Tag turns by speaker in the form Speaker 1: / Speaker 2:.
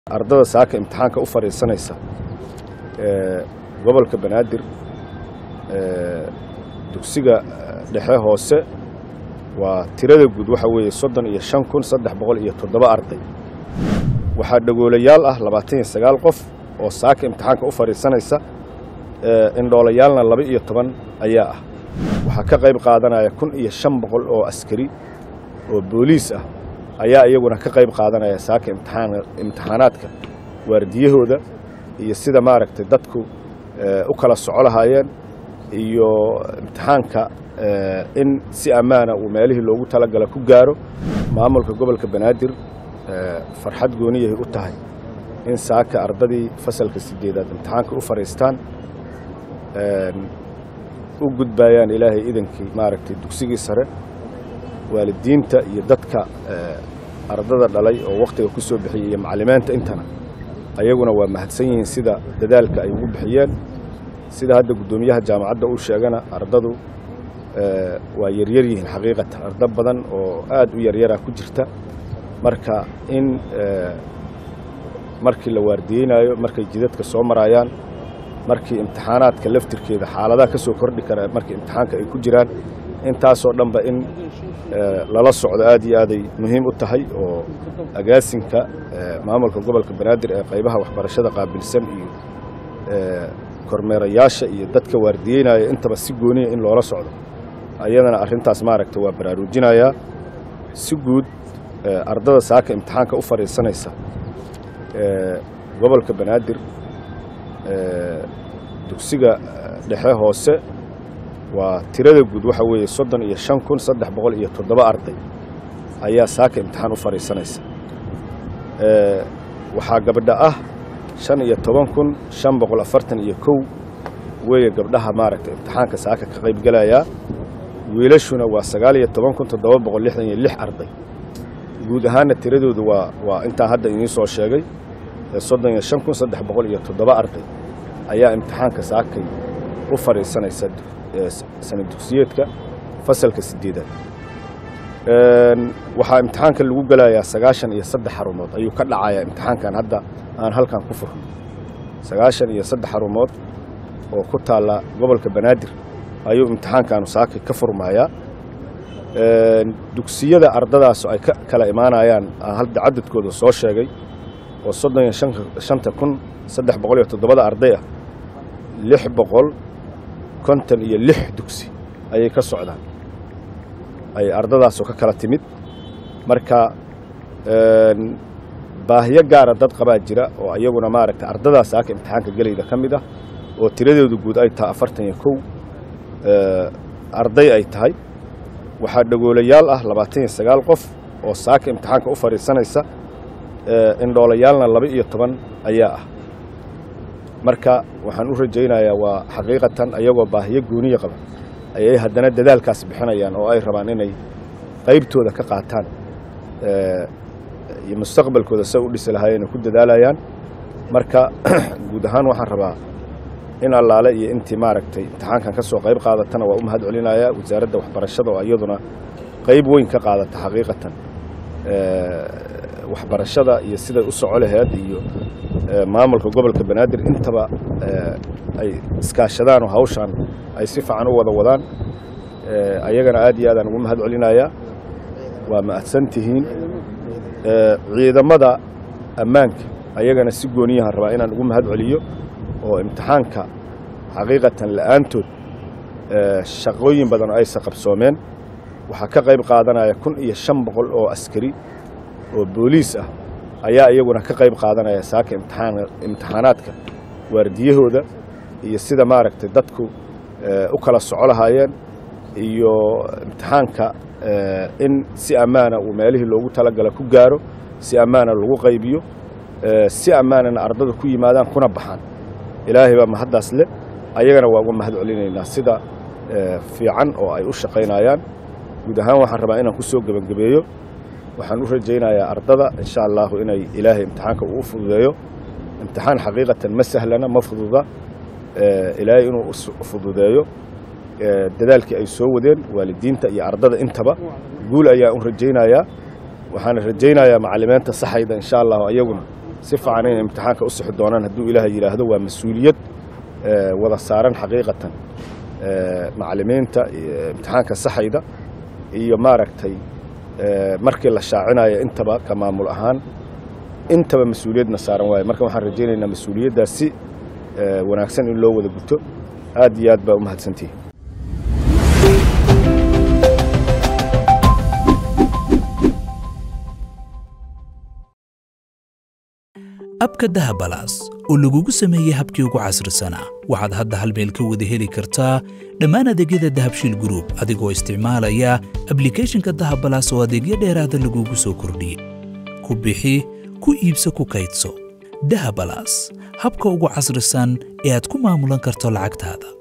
Speaker 1: ardada saaka imtixaanka u fadhiisanaysa gobolka banaadir dugsiga dhexe hoose waa tirada guud waxa weeye soddon iyo shan kun saddex boqol iyo toddoba arday waxaa dhagoolayaal ah labaatan iyo sagaal qof oo saaka imtixaanka u fadhiisanaysa indhoolayaalna laba iyo toban ayaa ah waxaa ka qayb qaadanaya kun iyo shan boqol oo askari oo booliis ah ayaa iyaguna ka qayb qaadanaya saaka imtixaanaadka waardiyahooda iyo sida maaragtay dadku u kala soco lahaayeen iyo imtixaanka in si ammaana uu meelihii loogu talagala ku gaaro maamulka gobolka banaadir farxad gooniyahay u tahay in saaka ardadii fasalka sideedaad imtixaanka u fadhiistaan u gudbayaan ilaahay idankii maaragtay dugsigii sare waalidiinta iyo dadka ardada dhalay oo wakhtiga ku soo bixiyey iyo macalimiinta intana ayaguna waa mahadsan yihiin sida dadaalka ay ugu bixiyeen sida hadda guddoomiyaha jaamacadda uu sheegana ardadu waa yaryar yihiin xaqiiqatan ardo badan oo aad u yaryara ku jirta marka in markii la waardiyeynaayo markay jidadka soo maraayaan markii imtixaanaadka laftirkeeda xaaladaha ka soo kordhi kara markii imtixaanka ay ku jiraan intaasoo dhanba in lala socdo aad iyo aaday muhiim u tahay oo agaasinka maamulka gobolka banaadir ee qaybaha waxbarashada qaabilsan iyo kormeerayaasha iyo dadka waardiyeynaya intaba si gooniya in loola socdo ayadana arrintaas maaragta waa baraarujinayaa si guud ardada saaka imtixaanka u fadhiisanaysa gobolka banaadir dugsiga dhexe hoose waa tirada guud waxa weeye soddon iyo shan kun saddex boqol iyo toddoba arday ayaa saaka imtixaan u fadhiisanaysa waxaa gabdha ah shan iyo toban kun shan boqol afartan iyo kow weeye gabdhaha maaragtay imtixaanka saaka ka qaybgelayaa wiilashuna waa sagaal iyo toban kun toddoba boqol lixdan iyo lix arday guud ahaanna tiradoodu waa waa intaan hadda idiin soo sheegay soddon iyo shan kun saddex boqol iyo toddoba arday ayaa imtixaanka saakay u fadhiisanaysa sana dugsiyeedka fasalka sideedaad waxaa imtixaanka lagu gelayaa sagaashan iyo saddex xarumood ayuu ka dhacayaa imtixaankan hadda aan halkan ku furno sagaashan iyo saddex xarumood oo ku taalla gobolka banaadir ayuu imtixaankaanu saakay ka furmayaa dugsiyada ardadaas ay ka kala imaanayaan aan hadda cadadkooda soo sheegay oo soddon iyo shanta kun saddex boqol iyo toddobada arday ah lix boqol konton iyo lix dugsi ayay ka socdaan ay ardadaasoo ka kala timid marka baahiyo gaara dad qabaa jira oo iyaguna maaragtay ardadaas saaka imtixaanka gelayda ka mid ah oo tiradoodu guud ay tahay afartan iyo kow arday ay tahay waxaa dhagoolayaal ah labaatan iyo sagaal qof oo saaka imtixaanka u fadhiisanaysa indhoolayaalna laba iyo toban ayaa ah marka waxaan u rajaynayaa waa xaqiiqatan ayagoo baahiyo gooniya qaba ayay haddana dadaalkaas bixinayaan oo ay rabaan inay qaybtooda ka qaataan iyo mustaqbalkooda say u dhisi lahaayeen ku dadaalayaan marka guud ahaan waxaan rabaa in allaale iyo intii maaragtay imtixaankan ka soo qayb qaadatana waa u mahad celinayaa wasaaradda waxbarashada oo iyaduna qayb weyn ka qaadata xaqiiqatan waxbarashada iyo siday u soco laheed iyo maamulka gobolka banaadir intaba ay iskaashadaan oo hawshaan ay si fiican u wada wadaan ayagana aad iyo aadaan ugu mahad celinayaa waa mahadsan tihiin ciidamada ammaanka ayagana si gooniyahan rabaa inaan ugu mahad celiyo oo imtixaanka xaqiiqatan la'aantood shaqooyin badan oo aysa qabsoomeen waxaa ka qayb qaadanaya kun iyo shan boqol oo askari oo booliis ah ayaa iyaguna ka qayb qaadanaya saaka imtixaanaadka waardiyahooda iyo sida maaragtay dadku u kala soco lahaayeen iyo imtixaanka in si ammaana uu meelihii loogu talagala ku gaaro si ammaana lagu qaybiyo si ammaanana ardadu ku yimaadaan kuna baxaan ilaahay baa mahaddaas leh ayagana waa uga mahad celinaynaa sida fiican oo ay u shaqaynayaan guud ahaan waxaan rabaa inaan ku soo gebangebeeyo waxaan u rajaynayaa ardada insha allahu inay ilaahay imtixaanka uu u fududeeyo imtixaan xaqiiqatan ma sahlana ma fududa ilaahay inuu u fududeeyo dadaalkii ay soo wadeen waalidiinta iyo ardada intaba guul ayaan u rajaynayaa waxaana rajaynayaa macalimiinta saxayda insha allahu ayaguna si fiican inay imtixaanka u sixi doonaan hadduu ilaahay yidhaahdo waa mas-uuliyad wada saaran xaqiiqatan macallimiinta imtixaanka saxayda iyo maaragtay markii la shaacinayo intaba ka maamul ahaan intaba mas-uuliyadna saaran waaye marka waxaan rajaynaynaa mas-uuliyaddaas si wanaagsan in loo wada guto aad iyo aad baa u mahadsantihi
Speaker 2: abka dahabalaas oo lagugu sameeyey habkii ugu casrisanaa waxaad hadda hal meel ka wada heli kartaa dhammaan adeegyada dahabshiil gruub adigoo isticmaalaya ablikeeshinka dahabalaas oo adeegyo dheeraada lagugu soo kordhiyey ku bixi ku iibso ku kaydso dahabalaas habka ugu casrisan ee aad ku maamulan karto lacagtaada